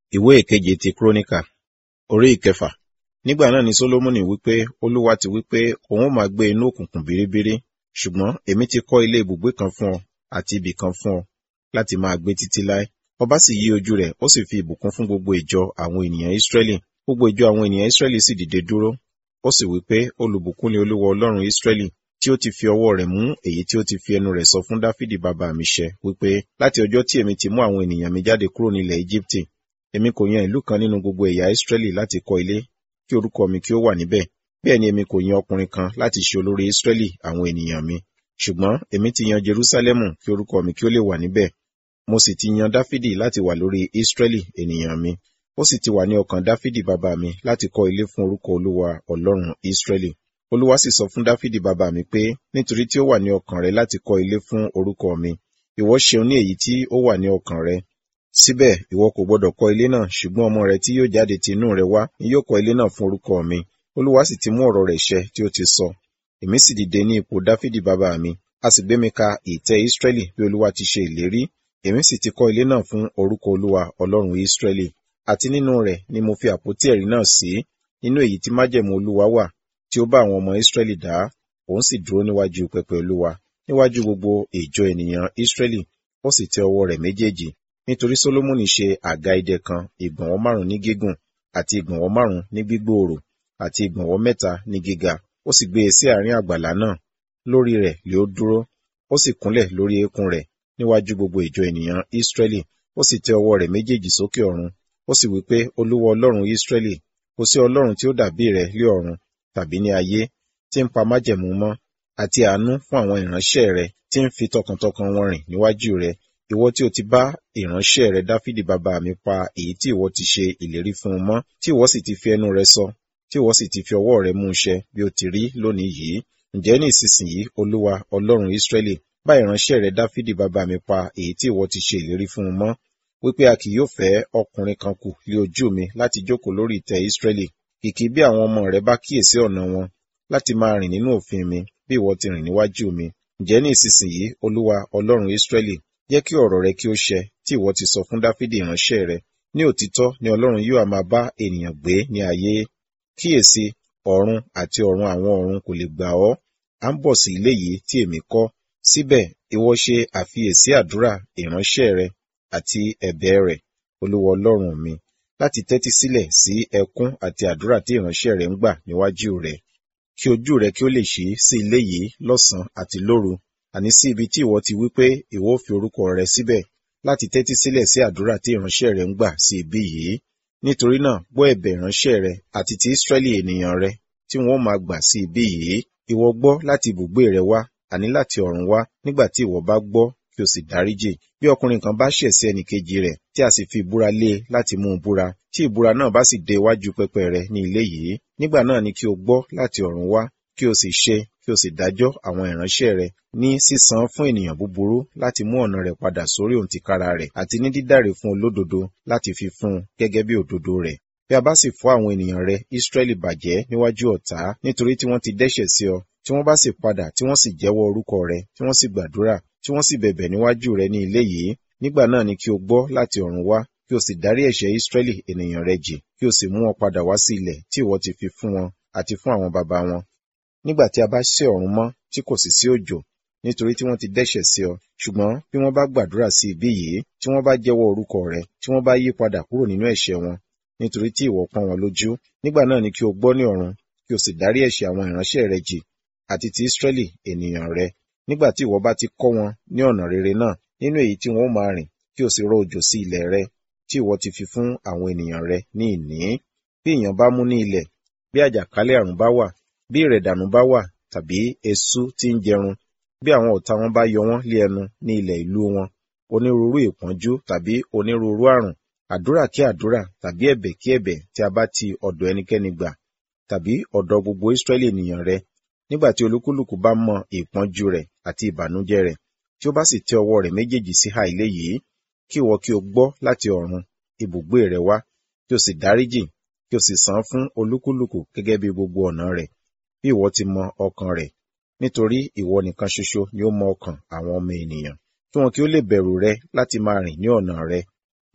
ìwé ìkeje ti kúrónìkà orí ìkẹfà nígbà náà ni sólómọ́nì wípé olúwa ti wípé òun ó máa gbé inú òkùnkùn bíríbírí ṣùgbọ́n èmi ti kọ́ ilé ibùgbé kan fún ọ àti ibì kan fún ọ láti máa gbé títí láé ọba sì yí ojú rẹ̀ ó sì fi ìbùkún fún gbogbo ìjọ àwọn ènìyàn ísírẹ́lì gbogbo ìjọ àwọn ènìyàn ísírẹ́lì sì dìde dúró ó sì wípé olùbùkún ni olúwa ọlọ́run ísírẹ́lì tí ó ti fi ọwọ́ rẹ̀ mú èyí tí ó ti fi ẹnu rẹ̀ sọ fún dáfídì bàbá mi ṣẹ wípé láti ọjọ́ tí èmi ti mú àwọn ènìyàn mi jáde kúrò nílẹ̀ íjíbítì èmi kò yan ìlú kan nínú gbogbo ẹ̀yà ísírẹ́lì láti kọ́ ilé kí orúkọ mi kí ó wà níbẹ̀ bẹ́ẹ̀ ni èmi kò yan ọkùnrin kan láti ṣe olórí ísírẹ́lì àwọn ènìyàn mi ṣùgbọ́n èmi ti yan jerúsálẹ́mù kí orúkọ mi kí ó lè wà níbẹ̀ mo sì ti yan dáfídì láti wà lórí ísírẹ́lì ènìyàn mi ó sì ti wà ní ọkàn dáfídì bàbá mi láti kọ́ ilé fún orúkọ olúwa ọlọ́run ísírẹ́lì olúwa sì sọ fún dáfídì bàbá mi pé nítorí tí ó wà ní ọkàn rẹ láti kọ́ ilé fún orúkọ mi ìwọ ṣeun ní èyí tí ó wà ní ọkàn rẹ síbẹ̀ ìwọ kò gbọdọ̀ kọ́ ilé náà ṣùgbọ́n ọmọ rẹ tí yóò jáde ti inú rẹ wá ni yóò kọ́ ilé náà fún orúkọ mi olúwa sì ti mú ọ̀rọ̀ rẹ̀ ṣẹ tí ó ti sọ èmi sì dìde ní ipò dáfídì bàbá mi a sì gbé mi ka ìtẹ́ ísírẹ́lì bí olúwa ti ṣe ìlérí èmi sì ti kọ́ ilé náà fún orúkọ olúwa ọlọ́run ísírẹ́lì àti nínú rẹ̀ ni mo fi àpótí ẹ̀rí náà sí nínú èyí tí májẹ̀mú olúwa wà tí ó bá àwọn ọmọ ísírẹ́lì dá òun sì dúró níwájú pẹpẹ olúwa níwájú gbogbo ìjọ ènìyàn ísírẹ́lì ó sì tẹ ọwọ́ rẹ̀ méjèèjì nítorí sólómọ́nì ṣe àga idẹ kan ìgbọ̀nwọ́ márùn ní gígùn àti ìgbọ̀nwọ́ márùn ní gbígbòòrò àti ìgbọ̀nwọ́ mẹ́ta ní gíga ó sì gbé e sí àárín àgbàlá náà lórí rẹ̀ lé ó dúró ó sì kúnlẹ̀ lórí eékún rẹ̀ níwájú gbogbo ìjọ ènìyàn ísírẹ́lì ó sì tẹ ọwọ́ rẹ̀ méjèèjì sókè ọ̀run ó sì wí pé olúwa ọlọ́run ísírẹ́lì kò sí ọlọ́run tí ó dàbí rẹ̀ lé ọ̀run tàbí ní ayé tí ń pa májẹ̀mú mọ́ àti àánú fún àwọn ìránṣẹ́ rẹ̀ tí ń fi tọkàntọkàn wọn rìn níwájú rẹ̀ ìwọ tí o ti bá ìránṣẹ́ rẹ̀ dáfídì bàbá mi pa èyí tí ìwọ ti ṣe ìlérí fún un mọ́ tí ìwọ sì ti fi ẹnu rẹ̀ sọ tí ìwọ sì ti fi ọwọ́ rẹ̀ mú un ṣẹ bí ó ti rí lónìí yìí ǹjẹ́ ní ìsinsìnyí olúwa ọlọ́run ísírẹ́lì bá ìránṣẹ́ rẹ̀ dáfídì bàbá mi pa èyí tí ìwọ ti ṣe ìlérí fún un mọ́ wípé a kì yóò fẹ́ ọkùnrin kan kù lé ojú mi láti jókòó lórí ìtẹ́ ísírẹ́lì kìkì bí àwọn ọmọ rẹ̀ bá kíyèsí ọ̀nà wọn láti máa rìn nínú òfin mi bí ìwọ ti rìn níwájú mi ǹjẹ́ ní ìsinsìnyí olúwa ọlọ́run ísírẹ́lì jẹ́ kí ọ̀rọ̀ rẹ kí ó ṣẹ tí ìwọ ti sọ fún dáfídì ìránṣẹ́ rẹ ní òtítọ́ ni ọlọ́run yóò máa bá ènìyàn gbé ní ayé kíyèsí ọ̀run àti ọ̀run àwọn ọ̀run kò lè gbà ọ́ à ń bọ̀ sí ilé yìí tí èmi kọ́ síbẹ̀ ìwọ ṣe àfiyèsí àdúrà ìránṣẹ́ rẹ àti ẹ̀bẹ̀ rẹ̀ olúwa ọlọ́run mi láti tẹ́tí sílẹ̀ sí ẹkún àti àdúrà tí ìránṣẹ́ rẹ̀ ń gbà níwájú rẹ̀ kí ojú rẹ kí ó lè ṣí sí ilé yìí lọ́sàn-án àti lóru àní sí ibi tí ìwọ ti wí pé ìwọ fi orúkọ rẹ síbẹ̀ láti tẹ́tí sílẹ̀ sí àdúrà tí ìránṣẹ́ rẹ ń gbà sí ibi yìí nítorí náà gbọ́ ẹ̀bẹ̀ ìránṣẹ́ rẹ àti ti Ísírẹ́lì ènìyàn rẹ tí wọ́n máa gbà sí ibi yìí ìwọ gbọ́ láti ibùgbé rẹ wá àní láti ọ̀run wá nígbà tí ìwọ bá gbọ́ kí o sì dáríjì bí ọkùnrin kan bá ṣẹ̀ sí ẹnìkejì rẹ̀ tí a sì fi ìbúra lé e láti mú un búra tí ìbúra náà bá sì dé iwájú pẹpẹ rẹ ní ilé yìí nígbà náà ni kí o gbọ́ láti ọ̀run wá kí o sì ṣe kí o sì dájọ́ àwọn ìránṣẹ́ rẹ ní sísan fún ènìyàn búburú láti mú ọ̀nà rẹ̀ padà sórí òǹtìkára rẹ̀ àti ní dídáre fún olódodo láti fi fún un gẹ́gẹ́ bí òdodo rẹ̀ bí a bá sì fọ́ àwọn ènìyàn rẹ Ísírẹ́lì bàjẹ́ níwájú ọ̀tá nítorí tí wọ́n ti dẹ́ṣẹ̀ sí ọ tí wọ́n bá sì padà tí wọ́n sì jẹ́wọ́ orúkọ rẹ tí wọ́n sì gbàdúrà tí wọ́n sì bẹ̀bẹ̀ níwájú rẹ ní ilé yìí nígbà náà ni kí o gbọ́ láti ọ̀run wá kí o sì dárí ẹ̀ṣẹ̀ Ísírẹ́lì ènìyàn rẹ jì kí o sì mú wọn padà wá sí ilẹ̀ tí ìwọ ti fi fún wọn àti fún àwọn baba wọn nígbà tí a bá sé ọ̀run mọ́ tí kò sì sí òjò nítorí tí wọ́n ti dẹ́ṣẹ̀ sí ọ ṣùgbọ́n bí wọ́n bá gbàdúrà sí ibí yìí tí wọ́n bá jẹ́wọ́ orúkọ rẹ tí wọ́n bá yí padà kúrò nínú ẹ̀ṣẹ̀ wọn nítorí tí ìwọ pọ́n wọn lójú nígbà náà ni kí o gbọ́ ní ọ̀run kí o sì dárí ẹ̀ṣẹ̀ àwọn ìránṣẹ́ rẹ jì àti ti Ísírẹ́lì ènìyàn rẹ nígbà tí ìwọ bá ti kọ́ wọn ní ọ̀nà rere náà nínú èyí tí wọn ó máa rìn kí o sì rọ òjò sí ilẹ̀ rẹ tí ìwọ ti fi fún àwọn ènìyàn rẹ ní ìní bí ìyàn bá mú ní ilẹ̀ bí àjàkálẹ̀ àrùn bá wà bí ìrẹ̀dànù bá wà tàbí eṣú tí ń jẹrun bí àwọn ọ̀tá wọn bá yọ wọ́n lé ẹnu ní ilẹ̀ ìlú wọn onírúurú ìpọ́njú tàbí onírúurú àrùn àdúrà kí àdúrà tàbí ẹ̀bẹ̀ kí ẹ̀bẹ̀ tí a bá ti ọ̀dọ̀ ẹnikẹ́ni gbà tàbí ọ̀dọ̀ gbogbo Ísírẹ́lì ènìyàn rẹ nígbà tí olúkúlùkù bá mọ ìpọ́njú rẹ̀ àti ìbànújẹ́ rẹ̀ tí ó bá sì tẹ ọwọ́ rẹ̀ méjèèjì sí ha ilé yìí kí ìwọ kí o gbọ́ láti ọ̀run ibùgbé rẹ wá kí o sì dáríjì kí o sì san fún olúkúlùkù gẹ́gẹ́ bí gbogbo ọ̀nà rẹ̀ bí ìwọ ti mọ ọkàn rẹ̀ nítorí ìwọ nìkan ṣoṣo ni ó mọ ọkàn àwọn ọmọ ènìyàn kí wọn kí ó lè bẹ̀rù rẹ láti máa rìn ní ọ̀nà rẹ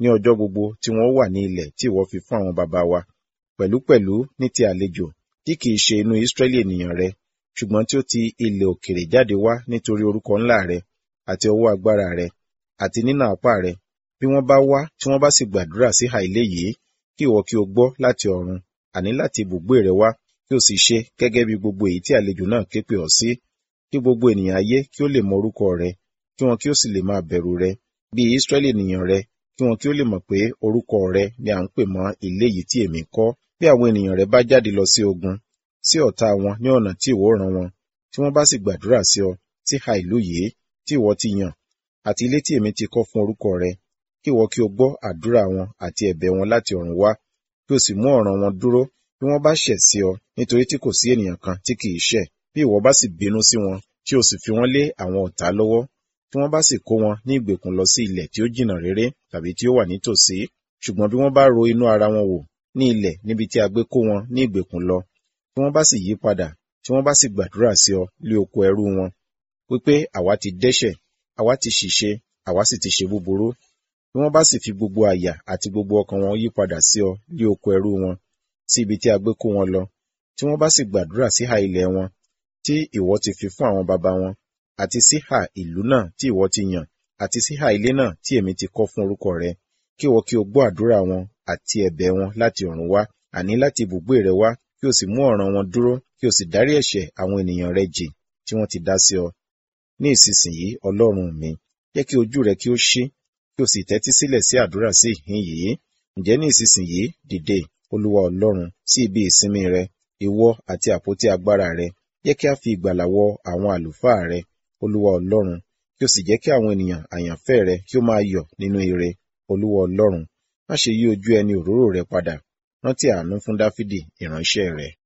ní ọjọ́ gbogbo tí wọ́n wà ní ilẹ̀ tí ìwọ fi fún àwọn baba wa pẹ̀lúpẹ̀lú ní ti àlejò tí kìí ṣe inú Ísírẹ́lì ènìyàn rẹ ṣùgbọ́n tí ó ti ilẹ̀ òkèrè jáde wá nítorí orúkọ ńlá rẹ àti ọwọ́ agbára rẹ àti nínà apá rẹ bí wọ́n bá wá tí wọ́n bá sì gbàdúrà sí ìhà ilé yìí kí ìwọ kí o gbọ́ láti ọ̀run àní láti ibùgbé rẹ wá kí o sì ṣe gẹ́gẹ́ bí gbogbo èyí tí àlejò náà ké pè ọ́ sí kí gbogbo ènìyàn ayé kí ó lè mọ orúkọ rẹ kí wọn kí ó sì lè máa bẹ̀rù rẹ bí Ísírẹ́lì ènìyàn rẹ kí wọn kí ó lè mọ̀ pé orúkọ rẹ ni à ń pè mọ́ ilé yìí tí èmi kọ́ bí àwọn ènìyàn rẹ bá jáde lọ sí ogun sí ọ̀tá wọn ní ọ̀nà tí ìwọ rán wọn tí wọ́n bá sì gbàdúrà sí ọ sí ha ìlú yìí tí ìwọ ti yàn àti ilé tí èmi ti kọ́ fún orúkọ rẹ kí ìwọ kí o gbọ́ àdúrà wọn àti ẹ̀bẹ̀ wọn láti ọ̀run wá kí o sì mú ọ̀ràn wọn dúró bí wọ́n bá ṣẹ̀ sí ọ nítorí tí kò sí ènìyàn kan tí kìí ṣẹ̀ bí ìwọ bá sì bínú sí wọn tí o sì fi wọ́n lé àwọn ọ̀tá lọ́wọ́ tí wọ́n bá sì kó wọn ní ìgbèkùn lọ sí ilẹ̀ tí ó jìnnà réré tàbí tí ó wà nítòsí ṣùgbọ́n bí wọ́n bá ro inú ara wọn wò ní ilẹ̀ níbi tí a gbé kó wọn ní ìgbèkùn lọ tí wọ́n bá sì yí padà tí wọ́n bá sì gbàdúrà sí ọ lé oko ẹrú wọn wípé àwa ti dẹ́ṣẹ̀ àwa ti ṣìṣe àwa sì ti ṣe búburú bí wọ́n bá sì fi gbogbo àyà àti gbogbo ọkàn wọn yí padà sí ọ lé oko ẹrú wọn sí ibi tí a gbé kó wọn lọ tí wọ́n bá sì gbàdúrà sí ha ilẹ̀ wọn tí ìwọ ti fi fún àwọn baba wọn àti sí ha ìlú náà tí ìwọ ti yàn àti sí ha ilé náà tí èmi ti kọ́ fún orúkọ rẹ kí ìwọ kí o gbọ́ àdúrà wọn àti ẹ̀bẹ̀ wọn láti ọ̀run wá àní láti ibùgbé rẹ wá kí o sì mú ọ̀ràn wọn dúró kí o sì dárí ẹ̀ṣẹ̀ àwọn ènìyàn rẹ jì tí wọ́n ti dá sí ọ ní ìsinsìnyí Ọlọ́run mi jẹ́ kí ojú rẹ kí ó ṣí kí o sì tẹ́tí sílẹ̀ sí àdúrà sí ìhín yìí ǹjẹ́ ní ìsinsìnyí dìde Olúwa Ọlọ́run sí ibi ìsinmi rẹ ìwọ àti àpótí agbára rẹ jẹ́ kí a fi ìgbàlà wọ àwọn àlùfáà rẹ Olúwa Ọlọ́run kí o sì jẹ́ kí àwọn ènìyàn àyànfẹ́ rẹ kí ó máa yọ̀ nínú ire Olúwa Ọlọ́run má ṣe yí ojú ẹni òróró rẹ padà rántí àánú fún Dáfídì ìránṣẹ́ rẹ.